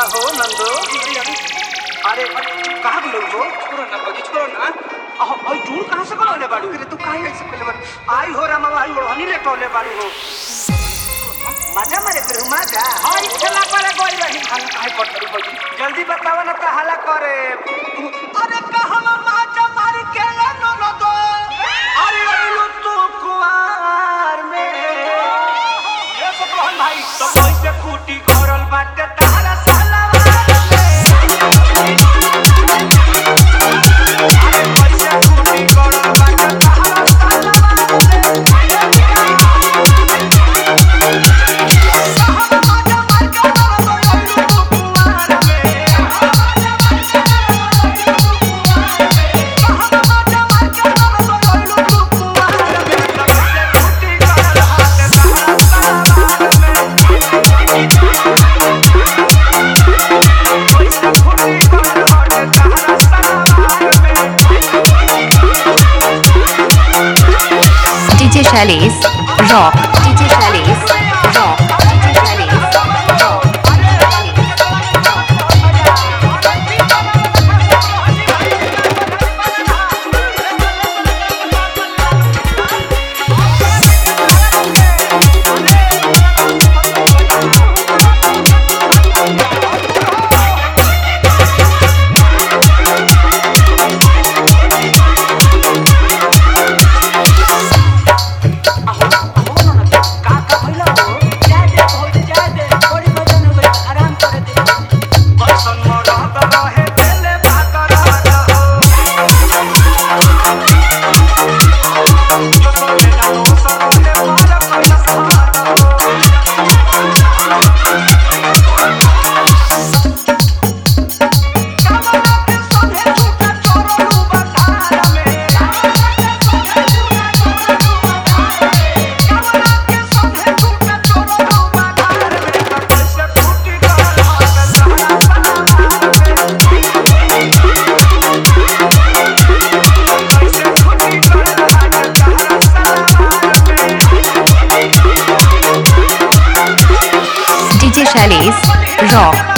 हो नंदो अरे कहाँ गेलो हो छोड़ो ना भौजी छोड़ो ना अहो ओइ टूर कहाँ से करले बाड़ू अरे तू काहे ऐसे पहले बार आई हो रामा भाई ओढ़नी ले टोले बाड़ू हो मजा मारे फिर मजा आई खेला करे गोई रही हम काहे करत रही भौजी जल्दी बतावा ना त हला करे अरे कहवा माचा मार के ले नो नो दो अरे अइलू तू कुआर में ये सब रोहन भाई तो कैसे खूटी घोरल बाटे तारा साला अरे कैसे खूटी घोरल बाटे तारा साला कहवा माचा मार के ले नो दो अइलू तू कुआर में DJ Shailesh Rock. DJ Shailesh Rock. DJ Shailesh Rock. DJ Shailesh Rock.